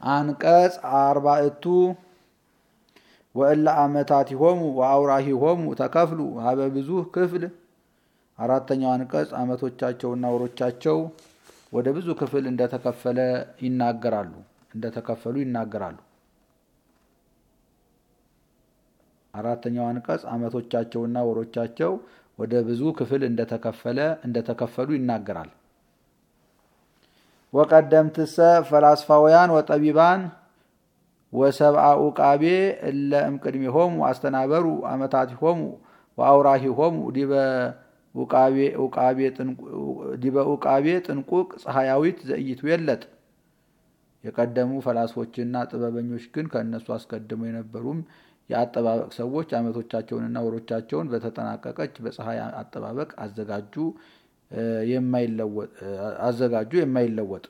አንቀጽ አርባእቱ ወእለ አመታቲሆሙ ወአውራሂሆሙ ተከፍሉ ሀበ ብዙ ክፍል። አራተኛው አንቀጽ አመቶቻቸውና ወሮቻቸው ወደ ብዙ ክፍል እንደተከፈለ ይናገራሉ እንደተከፈሉ ይናገራሉ። አራተኛው አንቀጽ አመቶቻቸውና ወሮቻቸው ወደ ብዙ ክፍል እንደተከፈለ እንደተከፈሉ ይናገራል። ወቀደምትሰ ፈላስፋውያን ወጠቢባን ወሰብአ ኡቃቤ እለ እምቅድሜሆሙ አስተናበሩ አመታቲሆሙ ወአውራሂሆሙ ዲበ ኡቃቤ ጥንቁቅ ፀሐያዊት ዘኢይትዌለጥ። የቀደሙ ፈላስፎችና ጥበበኞች ግን ከእነሱ አስቀድመው የነበሩም የአጠባበቅ ሰዎች አመቶቻቸውንና ወሮቻቸውን በተጠናቀቀች በፀሐይ አጠባበቅ አዘጋጁ አዘጋጁ የማይለወጥ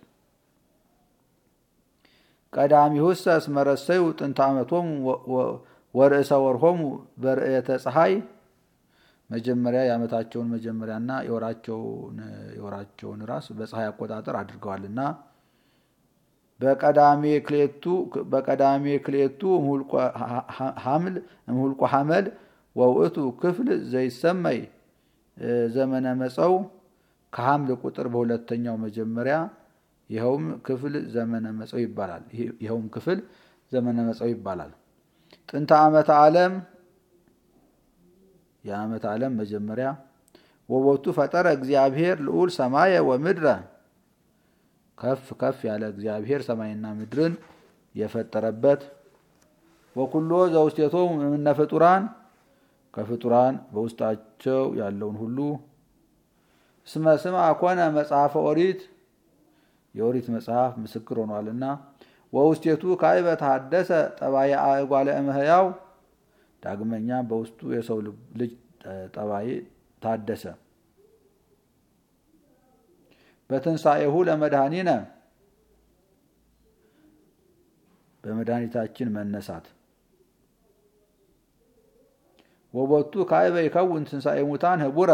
ቀዳሚሁሰ እስመ ረሰዩ ጥንተ ዓመቶሙ ወርእሰ ወርሆሙ በርእየተ ፀሐይ መጀመሪያ የዓመታቸውን መጀመሪያና የወራቸውን ራስ በፀሐይ አቆጣጠር አድርገዋልና በቀዳሜ ክሌቱ እምሁልቆ ሐመል ወውእቱ ክፍል ዘይሰመይ ዘመነ መፀው ከሐምል ቁጥር በሁለተኛው መጀመሪያ ይኸውም ክፍል ዘመነ መፀው ይባላል። ይኸውም ክፍል ዘመነ መፀው ይባላል። ጥንተ ዓመተ ዓለም የዓመተ ዓለም መጀመሪያ ወቦቱ ፈጠረ እግዚአብሔር ልዑል ሰማየ ወምድረ ከፍ ከፍ ያለ እግዚአብሔር ሰማይና ምድርን የፈጠረበት ወኩሎ ዘውስቴቶሙ እምነ ፍጡራን ከፍጡራን በውስጣቸው ያለውን ሁሉ እስመ ስምዐ ኮነ መጽሐፈ ኦሪት የኦሪት መጽሐፍ ምስክር ሆኗልና ወውስቴቱ ካዕበ ተሐደሰ ጠባየ አእጓለ እመሕያው ዳግመኛ በውስጡ የሰው ልጅ ጠባይ ታደሰ። በትንሣኤሁ ለመድኃኒነ በመድኃኒታችን መነሳት ወቦቱ ካዕበ ይከውን ትንሣኤ ሙታን ህቡረ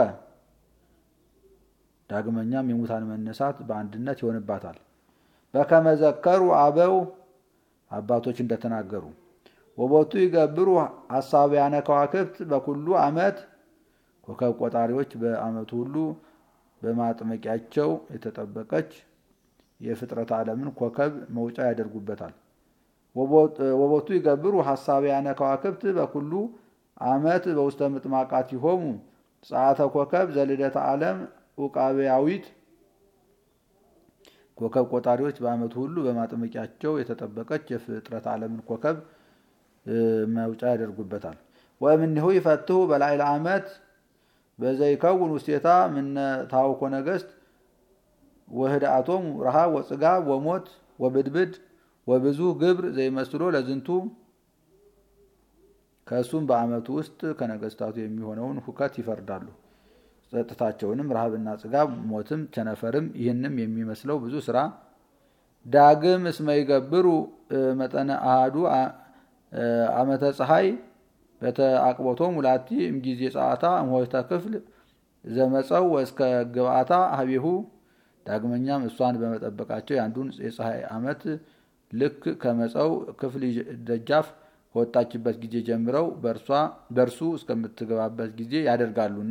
ዳግመኛም የሙታን መነሳት በአንድነት ይሆንባታል። በከመ ዘከሩ አበው አባቶች እንደተናገሩ ወቦቱ ይገብሩ ሐሳብያነ ከዋክብት በኩሉ ዓመት ኮከብ ቆጣሪዎች በዓመቱ ሁሉ በማጥመቂያቸው የተጠበቀች የፍጥረት ዓለምን ኮከብ መውጫ ያደርጉበታል። ወቦቱ ይገብሩ ሐሳብያነ ከዋክብት በኩሉ ዓመት በውስተ ምጥማቃቲሆሙ ጸአተ ኮከብ ዘልደተ ዓለም ኡቃቤያዊት ኮከብ ቆጣሪዎች በዓመቱ ሁሉ በማጥመቂያቸው የተጠበቀች የፍጥረት ዓለምን ኮከብ መውጫ ያደርጉበታል። ወእምኔሁ ይፈትሁ በላዕለ ዓመት በዘይከውን ውስቴታ ምነ ታውኮ ነገሥት ወህድአቶሙ ረሃብ ወጽጋብ ወሞት ወብድብድ ወብዙ ግብር ዘይመስሎ ለዝንቱ ከእሱም በዓመቱ ውስጥ ከነገስታቱ የሚሆነውን ሁከት ይፈርዳሉ። ጸጥታቸውንም ረሃብና ጽጋብ፣ ሞትም፣ ቸነፈርም ይህንም የሚመስለው ብዙ ስራ ዳግም እስመ ይገብሩ መጠነ አሃዱ ዓመተ ፀሐይ በተአቅቦቶም ሙላቲ እምጊዜ ጸአታ እምሆይተ ክፍል ዘመፀው ወእስከ ግብአታ ሀቢሁ ዳግመኛም እሷን በመጠበቃቸው የአንዱን የፀሐይ ዓመት ልክ ከመፀው ክፍል ደጃፍ ከወጣችበት ጊዜ ጀምረው በእርሱ እስከምትገባበት ጊዜ ያደርጋሉና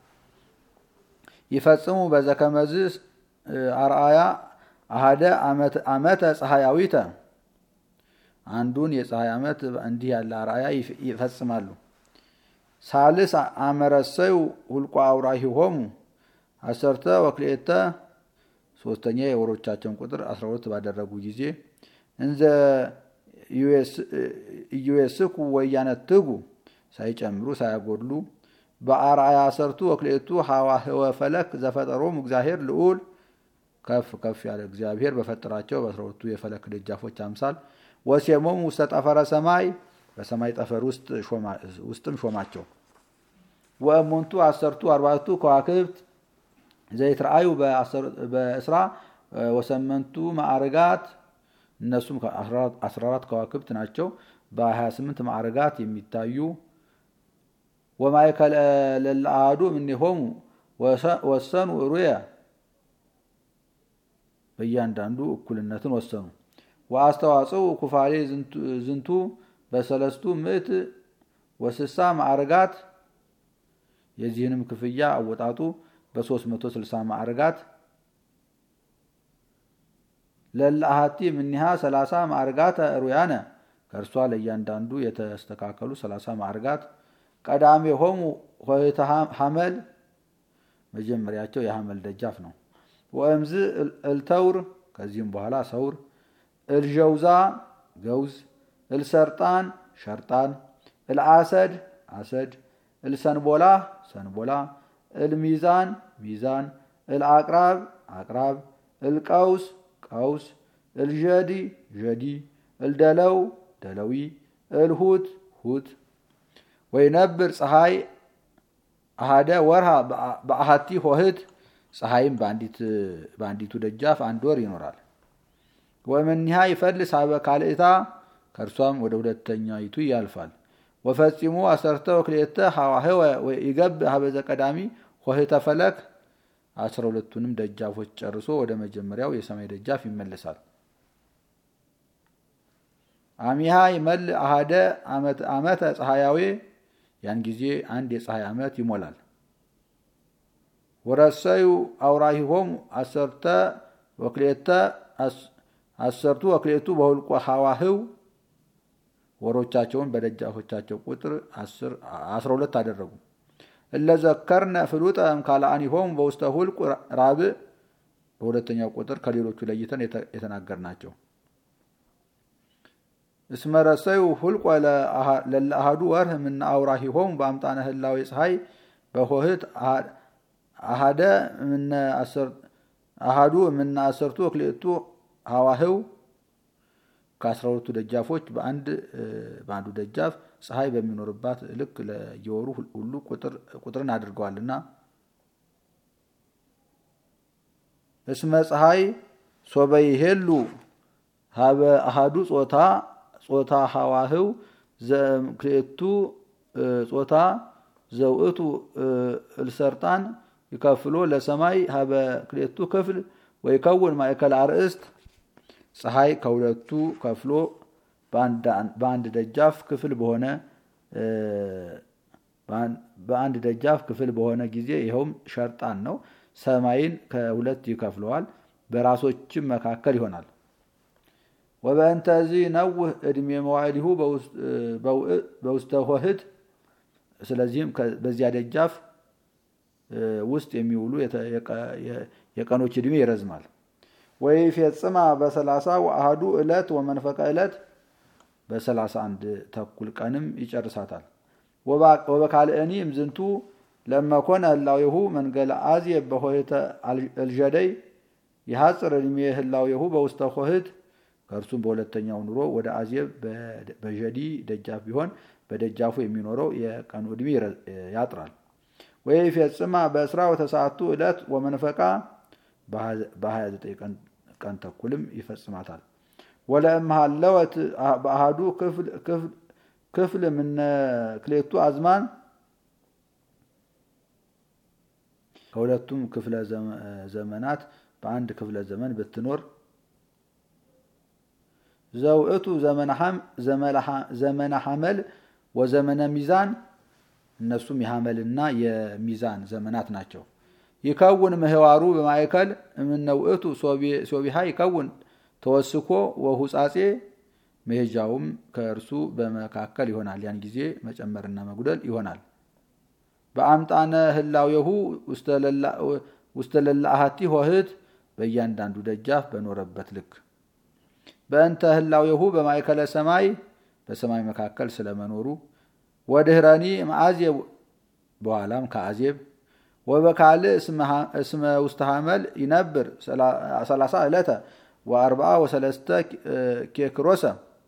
ይፈጽሙ በዘከመዝ አርአያ አሃደ ዓመተ ፀሐያዊተ አንዱን የፀሐይ ዓመት እንዲህ ያለ አርአያ ይፈጽማሉ። ሳልስ አመረሰዩ ሁልቆ አውራሂሆሙ አሰርተ ወክልኤተ ሶስተኛ የወሮቻቸውን ቁጥር 12 ባደረጉ ጊዜ እንዘ ኢዩስኩ ወያነትጉ ሳይጨምሩ ሳያጎድሉ በአርአያ ሰርቱ ወክልኤቱ ሐዋህወ ፈለክ ዘፈጠሮሙ እግዚአብሔር ልዑል ከፍ ከፍ ያለ እግዚአብሔር በፈጠራቸው በአስራ ሁለቱ የፈለክ ደጃፎች አምሳል ወሴሞሙ ውስተ ጠፈረ ሰማይ በሰማይ ጠፈር ውስጥም ሾማቸው። ወእሙንቱ አሰርቱ አርባዕቱ ከዋክብት ዘይትረአዩ በእስራ ወሰመንቱ ማዕርጋት እነሱም 14 ከዋክብት ናቸው። በ28 ማዕርጋት የሚታዩ ወማእከለ ለለአሐዱ እምኔሆሙ ወሰኑ ሩየ በእያንዳንዱ እኩልነትን ወሰኑ። ወአስተዋጽኡ ኩፋሌ ዝንቱ በሰለስቱ ምዕት ወስሳ ማዕርጋት የዚህንም ክፍያ አወጣጡ በ360 ማዕርጋት ለለአሃቲ ምኒሃ 30 ማዕርጋት ሩያነ ከእርሷ ለእያንዳንዱ የተስተካከሉ 30 ማዕርጋት ቀዳሜ ሆሙ ሆይተ ሐመል መጀመሪያቸው የሐመል ደጃፍ ነው። ወእምዝ እልተውር ከዚህም በኋላ ሰውር፣ እልጀውዛ ገውዝ፣ እልሰርጣን ሸርጣን፣ እልአሰድ አሰድ፣ እልሰንቦላ ሰንቦላ፣ እልሚዛን ሚዛን፣ እልአቅራብ አቅራብ፣ እልቀውስ ቀውስ፣ እልዠዲ ዠዲ፣ እልደለው ደለዊ፣ እልሁት ሁት ወይነብር ፀሐይ አሃደ ወርሃ በአሃቲ ሆህት ፀሐይም በአንዲቱ ደጃፍ አንድ ወር ይኖራል። ወመኒሃ ይፈልስ ሀበ ካልእታ ከእርሷም ወደ ሁለተኛይቱ ያልፋል። ወፈጺሙ አሰርተ ወክልኤተ ሐዋህወ ይገብ ሀበዘ ቀዳሚ ሆህተ ፈለክ አስራ ሁለቱንም ደጃፎች ጨርሶ ወደ መጀመሪያው የሰማይ ደጃፍ ይመለሳል። አሚሃ ይመል አሃደ ዓመተ ፀሐያዌ ያን ጊዜ አንድ የፀሐይ ዓመት ይሞላል። ወረሰዩ አውራሂሆም አሰርተ ወክልኤተ አሰርቱ ወክልኤቱ በሁልቆ ሐዋህው ወሮቻቸውን በደጃፎቻቸው ቁጥር አስራ ሁለት አደረጉ። እለዘከርነ ፍሉጠ እምካልአኒሆም በውስተ ሁልቁ ራብዕ በሁለተኛው ቁጥር ከሌሎቹ ለይተን የተናገርናቸው እስመረሰዩ ሁልቆ ለለአሃዱ ወርህ ምነ አውራሂሆም በአምጣነ ህላዌ ፀሐይ በሆህት አሃደ አሃዱ ምነ አሰርቱ ወክልኤቱ ሐዋህው ከአስራ ሁለቱ ደጃፎች በአንዱ ደጃፍ ፀሐይ በሚኖርባት ልክ ለየወሩ ሁሉ ቁጥርን አድርገዋልና እስመ ፀሐይ ሶበይሄሉ ሀበ አሃዱ ጾታ ጾታ ሐዋህው ዘክልኤቱ ጾታ ዘውእቱ እልሰርጣን ይከፍሎ ለሰማይ ሀበ ክልኤቱ ክፍል ወይከውን ማእከል አርእስት ፀሐይ ከሁለቱ ከፍሎ በአንድ ደጃፍ ክፍል በሆነ በአንድ ደጃፍ ክፍል በሆነ ጊዜ ይኸውም ሸርጣን ነው። ሰማይን ከሁለት ይከፍለዋል፣ በራሶችም መካከል ይሆናል። ወበእንተዚ ነውህ ዕድሜ መዋዕሊሁ በውስተ ሆህት ስለዚህም በዚያ ደጃፍ ውስጥ የሚውሉ የቀኖች ዕድሜ ይረዝማል። ወይፌጽማ በሰላሳ ወአሃዱ ዕለት ወመንፈቀ ዕለት በሰላሳ አንድ ተኩል ቀንም ይጨርሳታል። ወበካልእኒ እምዝንቱ ለመኮነ ህላዌሁ መንገለ አዝየ በሆህተ እልዠደይ የሐፅር ዕድሜ ህላዌሁ በውስተ ሆህት ከእርሱም በሁለተኛው ኑሮ ወደ አዝየብ በዠዲ ደጃፍ ቢሆን በደጃፉ የሚኖረው የቀኑ ዕድሜ ያጥራል። ወይፌጽማ በእስራ ወተሰዓቱ ዕለት ወመንፈቃ በ29 ቀን ተኩልም ይፈጽማታል። ወለእምሃለወት በአሃዱ ክፍል ምነ ክሌቱ አዝማን ከሁለቱም ክፍለ ዘመናት በአንድ ክፍለ ዘመን ብትኖር ዘውእቱ ዘመነ ሐመል ወዘመነ ሚዛን እነሱም የሐመልና የሚዛን ዘመናት ናቸው። ይከውን ምህዋሩ በማእከል እምነውእቱ ሶቢሃ ይከውን ተወስኮ ወሁጻጼ መሄጃውም ከእርሱ በመካከል ይሆናል። ያን ጊዜ መጨመርና መጉደል ይሆናል። በአምጣነ ህላዌሁ ውስተ ለላአሃቲ ሆህት በእያንዳንዱ ደጃፍ በኖረበት ልክ በእንተ ህላዌሁ በማእከለ ሰማይ በሰማይ መካከል ስለመኖሩ ወድህረኒ መአዜብ በኋላም ከአዜብ ወበካልእ እስመ ውስተ ሐመል ይነብር ሰላሳ ዕለተ ወአርብዓ ወሰለስተ ኬክሮሰ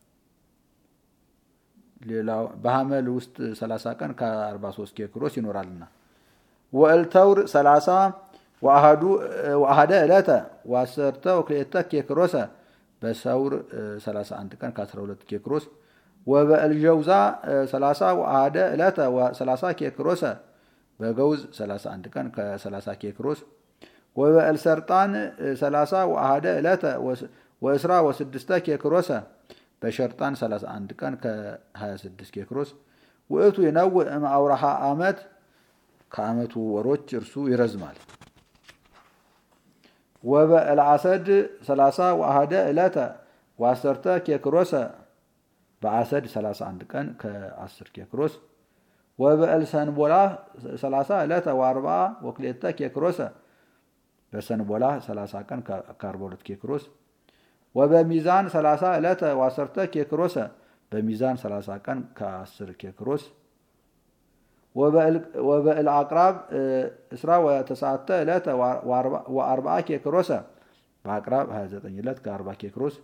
ሌላው በሐመል ውስጥ 30 ቀን ከ43 ኬክሮስ ይኖራልና ወእልተውር 30 ወአሃደ ዕለተ ወአሰርተ ወክልኤተ ኬክሮሰ በሰውር 31 ቀን ከ12 ኬክሮስ ወበእልጀውዛ 30 ወአሃደ ዕለተ ወ30 ኬክሮሰ በገውዝ 31 ቀን ከ30 ኬክሮስ ወበእልሰርጣን 30 ወአሃደ ዕለተ ወእስራ ወስድስተ ኬክሮሰ በሸርጣን 31 ቀን ከ26 ኬክሮስ ውእቱ የነውእ እምአውራሃ ዓመት ከዓመቱ ወሮች እርሱ ይረዝማል። ወበእልዓሰድ 30 ወአሃደ ዕለተ ወአሰርተ ኬክሮሰ በአሰድ 31 ቀን ከ10 ኬክሮስ ወበእልሰንቦላ 30 ዕለተ ወአርባ ወክሌተ ኬክሮሰ በሰንቦላ 30 ቀን ከ42 ኬክሮስ ወበሚዛን 30 ዕለተ ወአሰርተ ኬክሮሰ በሚዛን 30 ቀን ከ10 ኬክሮስ ወበእል አቅራብ እስራ ወተስዓተ ዕለተ ወአርብዓ ኬክሮሰ በአቅራብ 29 ዕለት ከ40 ኬክሮስ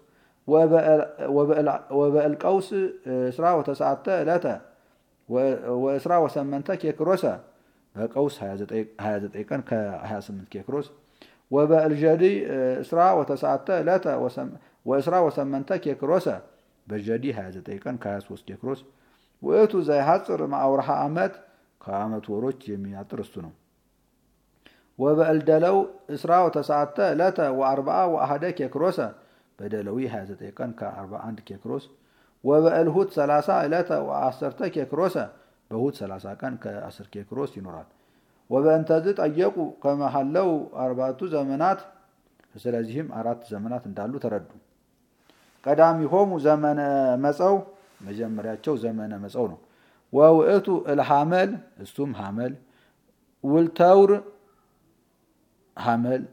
ወበእል ቀውስ እስራ ወተስዓተ ዕለተ ወእስራ ወሰመንተ ኬክሮሰ በቀውስ 29 ቀን ከ28 ኬክሮስ ወበእልጀዲ እስራ ወተስዓተ ዕለተ ወእስራ ወሰመንተ ኬክሮሰ በጀዲ 29 ቀን ከ23 ኬክሮስ ውእቱ ዘይሐፅር ማአውርሃ ዓመት ከዓመቱ ወሮች የሚያጥር እሱ ነው። ወበእልደለው እስራ ወተስዓተ ዕለተ ወአርብዓ ወአሃደ ኬክሮሰ በደለዊ 29 ቀን ከ41 ኬክሮስ ወበእልሁት 30 ዕለተ ወአሰርተ ኬክሮሰ በሁት 30 ቀን ከ10 ኬክሮስ ይኖራል። ወበእንተዝ ጠየቁ ከመሃለው አርባቱ ዘመናት ስለዚህም አራት ዘመናት እንዳሉ ተረዱ። ቀዳሚሆሙ ዘመነ መፀው መጀመሪያቸው ዘመነ መፀው ነው። ወውእቱ እልሐመል እሱም ሐመል ውልተውር ሐመል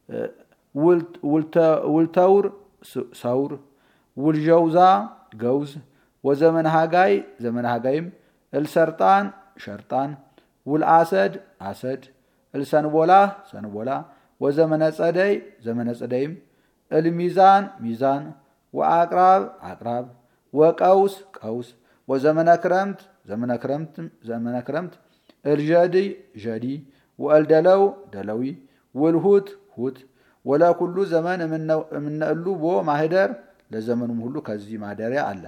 ውልተውር ሰውር ውልጀውዛ ገውዝ ወዘመነ ሃጋይ ዘመነ ሃጋይም እልሰርጣን ሸርጣን ውልአሰድ አሰድ እልሰንቦላ ሰንቦላ ወዘመነ ጸደይ ዘመነ ጸደይም እልሚዛን ሚዛን ወአቅራብ አቅራብ ወቀውስ ቀውስ ወዘመነ ክረምት ዘመነ ክረምት ዘመነ ክረምት እልጀዲ ጀዲ ወእልደለው ደለዊ ውልሁት ሁት ወለኩሉ ዘመን የምነእሉ ቦ ማህደር ለዘመኑም ሁሉ ከዚህ ማደሪያ አለ።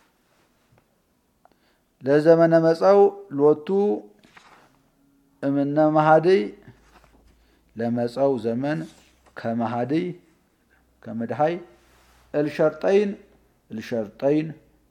ለዘመነ መፀው ሎቱ እምነ መሃድይ ለመፀው ዘመን ከመሃድይ ከመድሃይ እልሸርጠይን እልሸርጠይን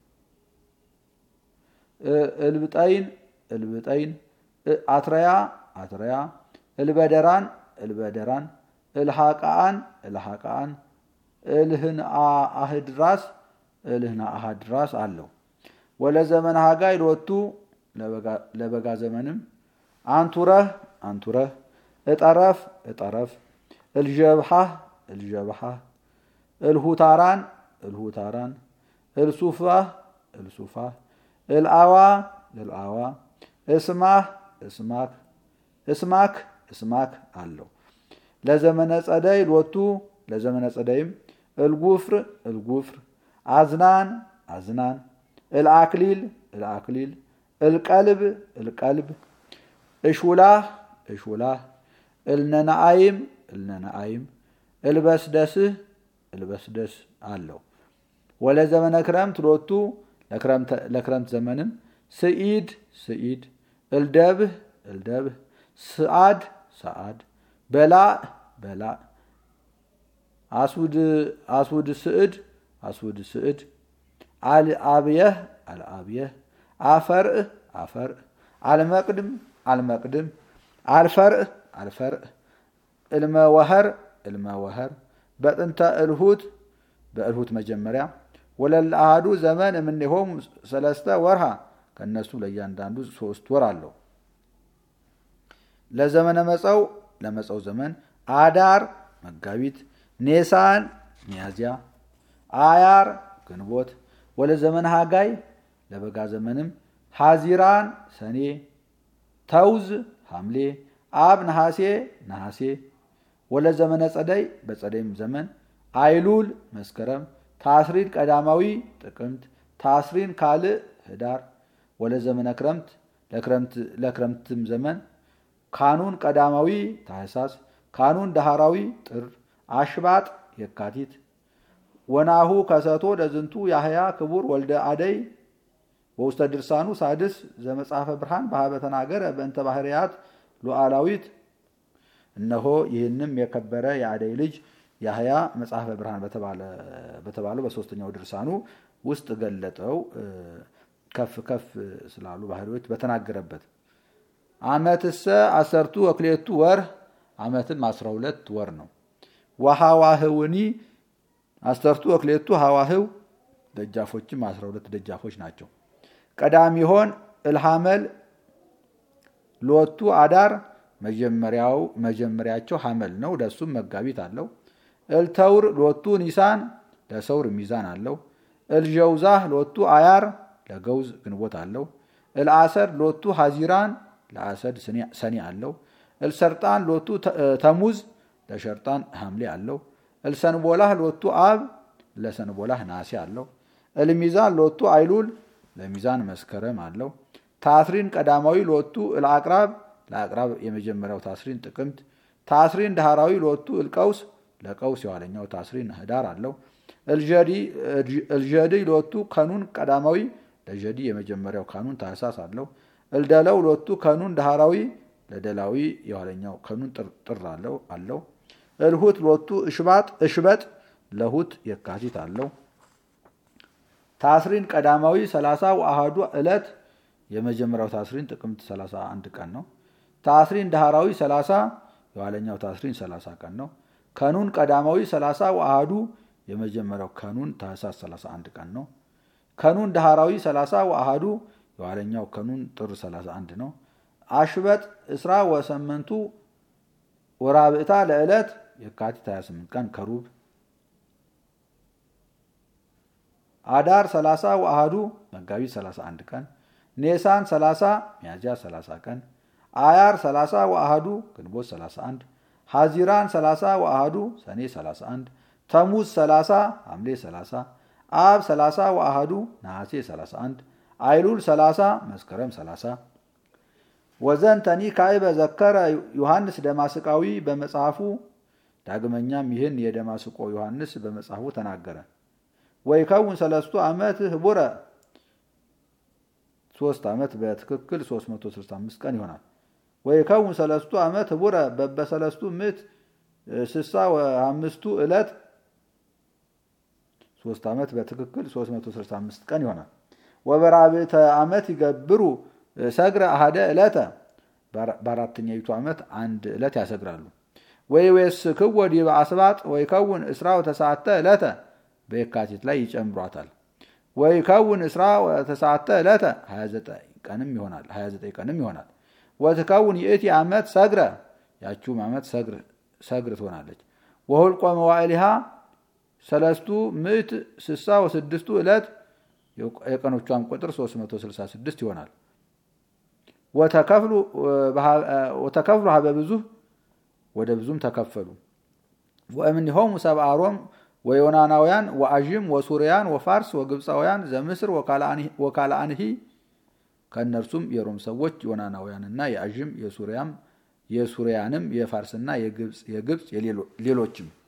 እልብጠይን እልብጠይን አትረያ አትረያ እልበደራን እልበደራን እልሃቃአን እልሃቃአን እልህን አህድራስ እልህን አህድራስ አለው። ወለዘመን ሃጋይ ሎቱ ለበጋ ዘመንም አንቱረህ አንቱረህ እጠረፍ እጠረፍ እልጀብሃህ እልጀብሃህ እልሁታራን እልሁታራን እልሱፋህ እልሱፋህ እልአዋ እልአዋ እስማህ እስማክ እስማክ እስማክ አለው። ለዘመነ ጸደይ ሎቱ ለዘመነ ጸደይም እልጉፍር እልጉፍር አዝናን አዝናን እልአክሊል እልአክሊል እልቀልብ እልቀልብ እሹላህ እሹላህ እልነናአይም እልነናአይም እልበስደስህ እልበስደስ አለው። ወለዘመነ ክረምት ሎቱ ለክረምት ዘመንም ስኢድ ስኢድ እልደብህ እልደብህ ስአድ ሰአድ በላእ በላእ አስውድ ስዕድ አስውድ ስዕድ አልአብየህ አልአብየህ አፈርእ አፈርእ አልመቅድም አልመቅድም አልፈርእ አልፈርእ እልመወኸር እልመወኸር በጥንተ እልሁት በእልሁት መጀመሪያ ወለል አሃዱ ዘመን እምኔሆሙ ሰለስተ ወርሃ ከእነሱ ለእያንዳንዱ ሶስት ወር አለው። ለዘመነ መፀው ለመፀው ዘመን አዳር መጋቢት፣ ኔሳን ሚያዝያ፣ አያር ግንቦት። ወለ ዘመን ሃጋይ ለበጋ ዘመንም ሐዚራን ሰኔ፣ ተውዝ ሐምሌ፣ አብ ነሐሴ ነሐሴ። ወለ ዘመነ ጸደይ በጸደይም ዘመን አይሉል መስከረም፣ ታስሪን ቀዳማዊ ጥቅምት፣ ታስሪን ካልእ ህዳር። ወለ ዘመነ ክረምት ለክረምትም ዘመን ካኑን ቀዳማዊ ታህሳስ፣ ካኑን ዳህራዊ ጥር፣ አሽባጥ የካቲት። ወናሁ ከሰቶ ለዝንቱ ያህያ ክቡር ወልደ አደይ በውስተ ድርሳኑ ሳድስ ዘመጽሐፈ ብርሃን በሀበ ተናገረ በእንተ ባህርያት ሉዓላዊት። እነሆ ይህንም የከበረ የአደይ ልጅ ያህያ መጽሐፈ ብርሃን በተባለው በሶስተኛው ድርሳኑ ውስጥ ገለጠው። ከፍ ከፍ ስላሉ ባህሪዎች በተናገረበት አመትሰ አሰርቱ ወክሌቱ ወር አመትም አስራ ሁለት ወር ነው። ወሐዋህውኒ አሰርቱ ወክሌቱ ሐዋህው ደጃፎችም አስራ ሁለት ደጃፎች ናቸው። ቀዳሚሆን እልሐመል ሎቱ አዳር መጀመሪያው መጀመሪያቸው ሐመል ነው። ለሱም መጋቢት አለው። እልተውር ሎቱ ኒሳን ለሰውር ሚዛን አለው። እልጀውዛህ ሎቱ አያር ለገውዝ ግንቦት አለው። እልአሰድ ሎቱ ሐዚራን ለአሰድ ሰኔ አለው። እልሰርጣን ሎቱ ተሙዝ ለሸርጣን ሐምሌ አለው። እልሰንቦላህ ሎቱ አብ ለሰንቦላህ ናሴ አለው። እልሚዛን ሎቱ አይሉል ለሚዛን መስከረም አለው። ታስሪን ቀዳማዊ ሎቱ እልአቅራብ ለአቅራብ የመጀመሪያው ታስሪን ጥቅምት። ታስሪን ዳህራዊ ሎቱ እልቀውስ ለቀውስ የኋለኛው ታስሪን ህዳር አለው። እልጀዲ ሎቱ ከኑን ቀዳማዊ ለጀዲ የመጀመሪያው ካኑን ታህሳስ አለው። እልደለው ሎቱ ከኑን ዳህራዊ ለደላዊ የኋለኛው ከኑን ጥር አለው። እልሁት ሎቱ እሽባጥ እሽበጥ ለሁት የካቲት አለው። ታስሪን ቀዳማዊ ሰላሳ ወአሃዱ ዕለት የመጀመሪያው ታስሪን ጥቅምት 31 ቀን ነው። ታስሪን ዳህራዊ 30 የኋለኛው ታስሪን 30 ቀን ነው። ከኑን ቀዳማዊ 30 ወአሃዱ የመጀመሪያው ከኑን ታህሳስ 31 ቀን ነው። ከኑን ዳህራዊ 30 ወአሃዱ የኋለኛው ከኑን ጥር 31 ነው። አሽበጥ እስራ ወሰመንቱ ወራብዕታ ለዕለት የካቲት 28 ቀን ከሩብ አዳር 30 ወአሃዱ መጋቢት 31 ቀን ኔሳን 30 ሚያዝያ 30 ቀን አያር 30 ወአሃዱ ግንቦት 31 ሐዚራን 30 ወአሃዱ ሰኔ 31 ተሙዝ 30 ሐምሌ 30 አብ 30 ወአሃዱ ነሐሴ 31 አይሉል 30 መስከረም 30 ወዘንተኒ ካዕበ ዘከረ ዮሐንስ ደማስቃዊ በመጽሐፉ ዳግመኛም ይህን የደማስቆ ዮሐንስ በመጽሐፉ ተናገረ። ወይከውን ሰለስቱ ዓመት ህቡረ ሶስት ዓመት በትክክል 365 ቀን ይሆናል። ወይከውን ሰለስቱ ዓመት ህቡረ በበሰለስቱ ምዕት ስሳ ወአምስቱ ዕለት ሶስት ዓመት በትክክል 365 ቀን ይሆናል። ወበራብዕተ ዓመት ይገብሩ ሰግረ አሃደ ዕለተ በአራተኛይቱ ዓመት አንድ ዕለት ያሰግራሉ። ወይ ወይስ ክወ ዲበ አስባጥ ወይ ከውን እስራ ወተሰዓተ ዕለተ በየካቲት ላይ ይጨምሯታል። ወይ ከውን እስራ ወተሰዓተ ዕለተ 29 ቀንም ይሆናል 29 ቀንም ይሆናል። ወትከውን ይእቲ ዓመት ሰግረ ያችሁም ዓመት ሰግር ትሆናለች። ወሁልቆ መዋዕሊሃ ሰለስቱ ምዕት ስሳ ወስድስቱ ዕለት የቀኖቿም ቁጥር 366 ይሆናል። ወተከፍሉ ሀበ ብዙ ወደ ብዙም ተከፈሉ። ወእምኔሆሙ ሰብአ ሮም ወዮናናውያን ወአዥም ወሱርያን ወፋርስ ወግብፃውያን ዘምስር ወካልአንሂ ከእነርሱም የሮም ሰዎች ዮናናውያንና የአዥም የሱሪያም የሱሪያንም የፋርስና የግብፅ ሌሎችም